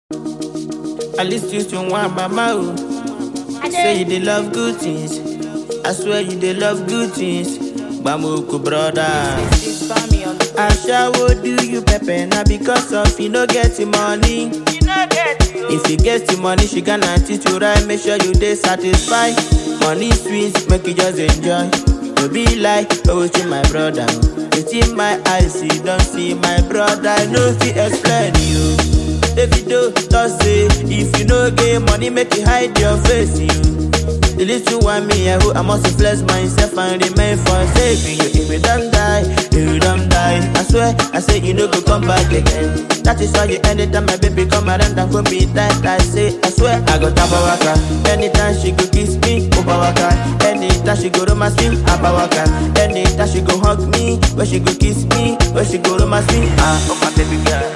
At least you to one mama oh. Say you dey love good things. I swear you dey love good things. Bamuku brother. Ashawo do you pepper na because of you no get the money. If you get the money, she gonna teach you right. Make sure you dey satisfied. Money sweet, make you just enjoy. No be like oh to my brother. Within my eyes, you don't see my brother. I no fit explain you. Davido talk say if you no get money, make you hide your face. You. The little one me, I hope I must flex myself and remain for saving you. If you don't die, if you don't die, I swear, I say you no go come back again. That is why you anytime my baby come around and go me tight, I say, I swear, I go tap waka. Anytime she go kiss me, over waka. Anytime she go romance me, abba waka. Anytime she go hug me, when she go kiss me, when she go romance me, ah, oh my baby girl.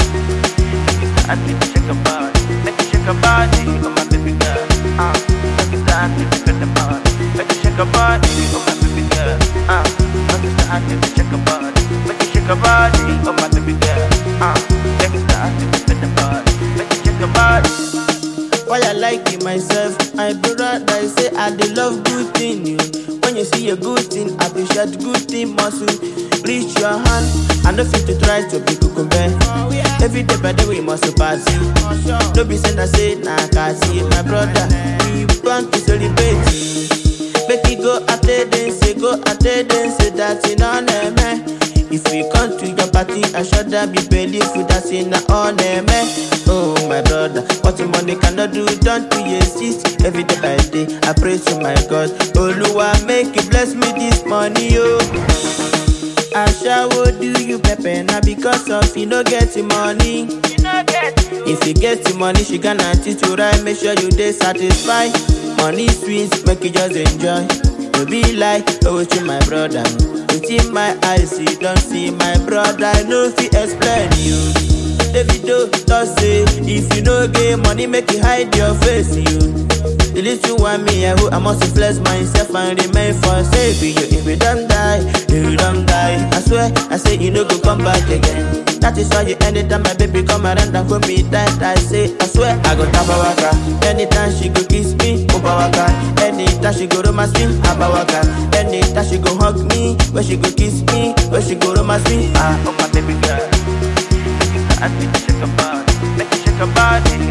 I need to shake a body, make you shake a body, oh my baby girl. Ah, make it start to shake a body, make you shake a body, oh my baby girl. Ah, make it start to shake a body, make you shake a body, oh my baby girl. Ah, make it start to shake a body, make you shake a body. Why I like it myself, my brother I say I dey love good thing you. When you see a good thing, appreciate good thing muscle. Reach your hand, I no fit to try to be kukumbe. Every day by day we must party. No be send I say na kasi, my brother. We want to celebrate. Make it go attendance, go attendance, that's in on man. If we come to your party, I should be believe that's in on man. Oh my brother, what the money cannot do, don't you exist. Every day by day, I pray to my God. Oluwa, make you bless me this money, oh. Ashawo do you pepper na because of you no get the money. If you get the money, she gonna teach you right. Make sure you dey satisfied. Money sweet, make you just enjoy. No be like oh to my brother. Within my eyes, you don't see my brother. I no fit explain you. Davido talk say if you no get money, make you hide your face. You. The little one me, I hope I must flex myself and remain for saving you. If you don't die, if you don't die, I swear, I say you no go come back again. That is why you anytime my baby come around and hold me tight, I say, I swear, I go tap waka. Anytime she go kiss me, over waka. Anytime she go romance me, abba waka. Anytime she go hug me, when she go kiss me, when she go romance me, ah, oh my baby girl. I need to shake a body, make you shake a body,